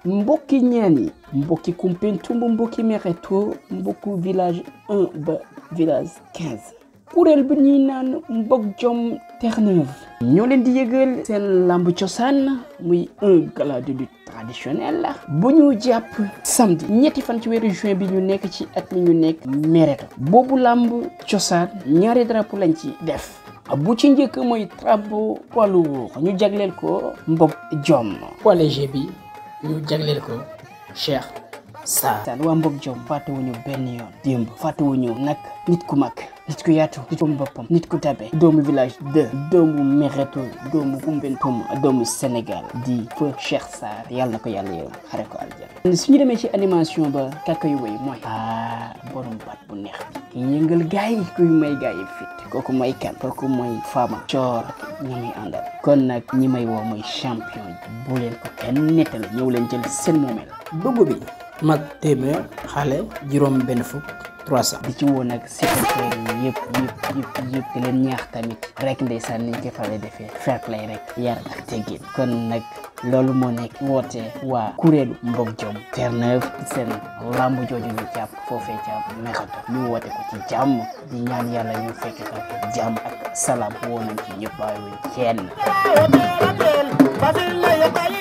mbokki ñeen yi mbokki Koumpentoum mbokki Mereto mbokku village 1 ba village 15 kuréel bi ñuy naan mbok jom Terre-Neuve ñoo leen di yëgal seen lamb cosaan muy un gala de lutte traditionnel la bu ñu jàpp samedi ñetti fan ci weeru juin bi ñu nekk ci at mi ñu nekk Mereto boobu lamb cosaan ñaari drapeau lañ ci def bu ci njëkk mooy drapeau poids lourd ñu jagleel ko mbok jom poids léger bi ñu jagleel ko Cheikh Sarr saan waa mbok jom fàttewuñu benn yoon démb fàttewuñu nag nit ku mag nit ku yaatu nit ku boppam nit ku tabe doomu village 2 doomu Mereto doomu Koumpentoum doomu Sénégal di feu Cheikh Sarr yàlla na ko yàlla yërëm xare ko aljana suñu demee ci animation ba kàkka yu wéy mooy ah borom baat bu neex bi ki yëngal gaay yi kuy may gaay yi fit kooku mooy kan kooku mooy Fama Coor ñi muy àndal kon nag ñi may woo mooy champion yi bu leen ko kenn nettali ñëw leen jël seen moomeel dugg bi mag téeméer xale juróom benn fukk 300 di ci woon nag supporters yi yëpp yëpp yëpp yëpp di leen ñaax tamit rek ndeysaan niñ ko faral defee fair play rek yar ak teggin kon nag loolu moo nekk woote waa kuréelu mbok jom Terre-Neuve seen lamb jooju ñu jàpp foofee ca Mereto ñu woote ko ci jàmm di ñaan yàlla ñu fekk ko jàmm ak salaam woo nañ ci ñëpp bàyyiwuñ kenn